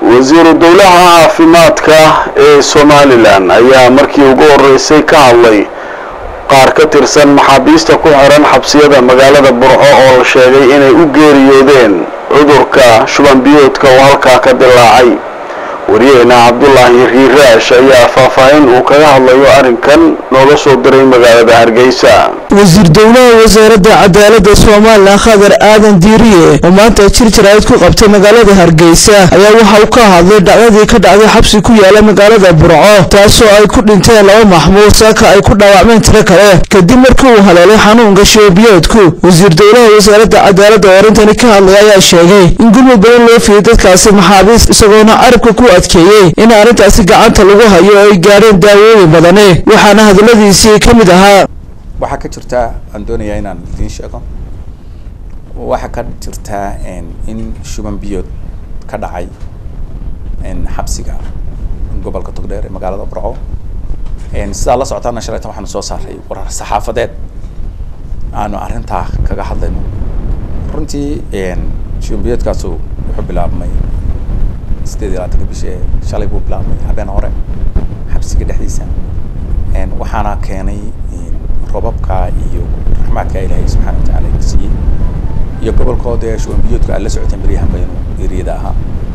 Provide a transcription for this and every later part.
wasiiru dowlaha caafimaadka ee somalilan ayaa markii ugu horeysay ka hadlay qaar ka tirsan maxaabiista ku xiran xabsiyada magaalada burco oo la sheegay inay u geeriyoodeen cudurka shuban biyoodka oo halkaa ka dilaacay wariyaheena cabdulaahi riiraash ayaa faahfaahin uu kaga hadlayo arrinkan nooga soo diray magaalada hargeysa wasiir dowlaha wasaaradda cadaaladda somalilan khadar aadan diiriye oo maanta jir jaraa'id ku qabtay magaalada hargeysa ayaa waxa uu ka hadlay dhacdadii ka dhacday xabsi ku yaala magaalada burco taasoo ay ku dhinteen laba maxmuud saaka ay ku dhaawacmeen tiro kale kadib markii uu haleelay xanuunka shoobiyoodku wasiir dowlaha wasaaradda cadaaladda oo arrintani ka hadlay ayaa sheegay in gurmud badan loo fiyey dadkaasi maxaabiis isagoona carabka ku adkeeyey in arrintaasi gacanta lagu hayo oo ay gaadheen daawooyin badani waxaana hadalladiisii ka mid ahaa waxaa ka jirtaa aan doonayaa inaan idiin sheego waxaa ka jirtaa in shuban biyood ka dhacay xabsiga gobolka togdheer ee magaalada burco sidaa la socotaana shalaytan waxaanu soo saaray warar saxaafadeed aanu arrintaa kaga hadlayno runtii shuban biyoodkaasu wuxuu bilaabmay sideed iyo labaatanka bishee shalay buu bilaabmay habeen hore xabsiga dhexdiisa waxaana keenay robabka iyo raxmaadka ilaahay subxana watacaala ina siiyey iyo gobolkooda ee shuban biyoodka aad la socoteen baryahan baynu eriyada ahaa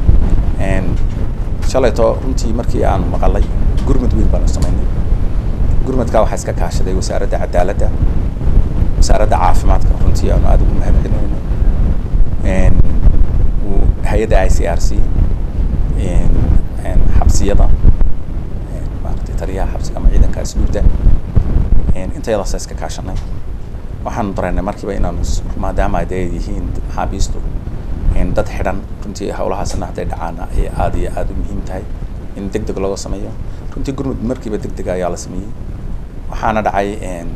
shalayto runtii markii aanu maqalay gurmud weyn baanu samaynay gurmudkaa waxaa iska kaashaday wasaaradda cadaaladda wasaaradda caafimaadka runtii aanu aada ugu mahad celinayno hay-adda i c r c xabsiyada maaragtay taliyaha xabsiga ama ciidanka asluubda intayadaasa iska kaashanay waxaanu dareennay markiiba inaanu maadaama ay dee yihiin maxaabiistu dad xidhan runtii hawlahaasna hadday dhacaana ay aada iyo aada u muhiim tahay in deg deg looga sameeyo runtii gurmud markiiba deg dega ayaa la sameeyey waxaana dhacay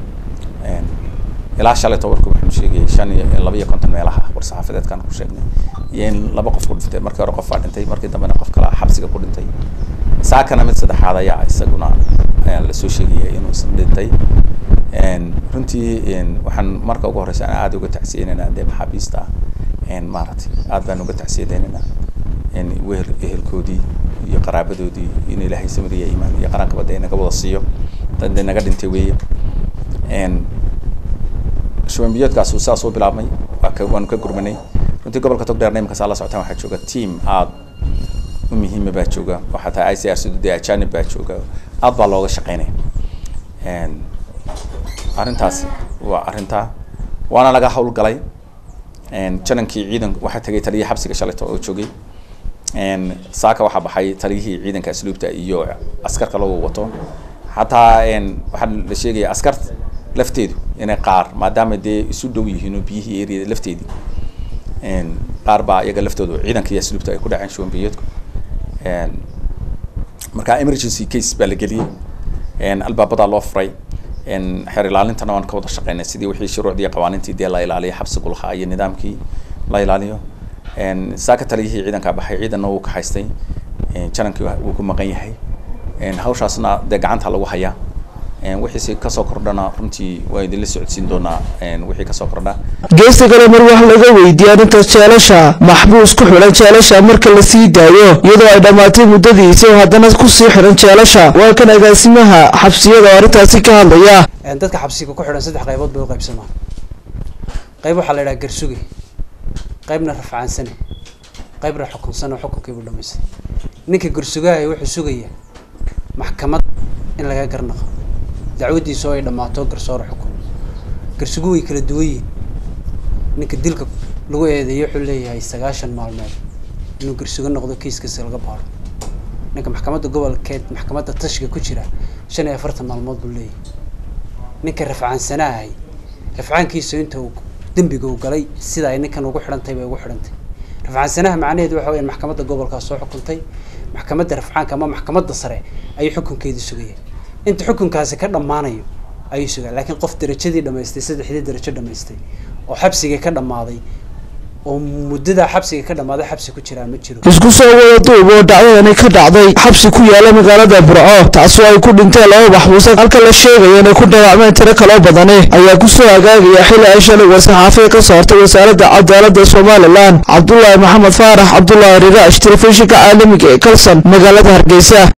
ilaa shalay tobarku waxaanu sheegayay shan iyo laba iyo konton meelaha war saxaafadeedkaan ku sheegnay iyo in laba qof ku dhintay markii hore qof baa dhintay markii dambena qof kala xabsiga ku dhintay saakana mid saddexaad ayaa isaguna ayaa lasoo sheegaya inuu dhintay runtii waxaan marka ugu horeysa aan aada uga tacsiyeynaynaa dee maxaabiista maaragtay aad baan uga tacsiyadeynaynaa weer ehelkoodii iyo qaraabadoodii in ilaahay samiriya iimaan iyo qarankaba dee naga wada siiyo dad naga dhintay weeye shuban biyoodkaasu saas u bilaabmay waa ka waanu ka gurmanay runtii gobolka togdheerna iminka saa la socotaan waxaa jooga team aada u muhiima baa jooga oo xataa i c r c dee ajanib baa jooga aad baa looga shaqeynaya arrintaasi waa arrintaa waana laga hawlgalay janankii ciidan waxaa tegay taliyihii xabsiga shalayto oo joogay saaka waxaa baxay taliyihii ciidanka asluubta iyo askar kaloo wato xataa waxaa la sheegaya askar lafteedu inay qaar maadaama dee isu dhow yihiin oo biyihii eriyada lafteedii qaar baa iyaga laftoodu ciidanka iyo asluubta ay ku dhaceen shuban biyoodku marka emergency case baa la geliyey albaabadaa loo furay xeer ilaalintana waan ka wada shaqeynay sidii wixii shuruucdii iyo qawaaniintii dee la ilaaliyo xabsigu lahaa iyo nidaamkii la ilaaliyo saaka taliyihii ciidankaa baxay ciidanna wuu ka haystay janankii wuu ku maqan yahay hawshaasna dee gacanta lagu hayaa wixiisi kasoo kordhana runtii waa idinla socodsiin doonaa wixii kasoo kordha geesta kale mar wax laga weydiiyey arrintaas jeelasha maxbuus ku xidhan jeelasha marka la sii daayo iyadoo ay dhammaatay muddadiisa oo haddana kusii xidhan jeelasha waa kan agaasimaha xabsiyada oo arrintaasi ka hadlaya dadka xabsiga ku xidhan saddex qaybood bay u qaybsamaan qayb waxaa la yidhaha garsuge qaybna rafcaansane qaybna xukunsane oo xukunkiibu dhamaystay ninka garsugaha wuxuu sugaya maxkamad in laga garnaqo dacwadiisu ay dhammaato garsoor xukun garsugu way kala duwan yihin ninka dilka lagu eedeeyo wuxuu leeyahay sagaashan maalmood inuu garsugo noqdo kiiskasi laga baaro ninka maxkamadda gobolkeed maxkamadda tashiga ku jira shan iyo afartan maalmood buu leeyahay ninka rafcaansanahay rafcaankiisu inta uu dembiga uu galay sida ay ninkan ugu xidhantay bay ugu xidhantay rafcaansanaha macnaheedu waxa weya maxkamadda gobolkaa soo xukuntay maxkamadda rafcaanka ama maxkamadda sare ayuu xukunkeedii sugaya inta xukunkaasi ka dhammaanayo ayuu sugaa laakiin qof darajadii dhamaystay saddexdii darajo dhamaystay oo xabsigii ka dhammaaday oo muddada xabsiga ka dhammaaday xabsi ku jiraa ma jiro isku soo wada duub oo dhacdadani ka dhacday xabsi ku yaala magaalada burco taasoo ay ku dhinteen laba maxbuusa halka la sheegaya inay ku dhaawacmeen tiro kaloo badani ayaa kusoo hagaagaya xili ay shalay war-saxaafiya ka saartay wasaaradda cadaalada somalilan cabdulaahi maxamed faarax cabdulaahi riraash telefishinka caalamiga ee kalson magaalada hargeysa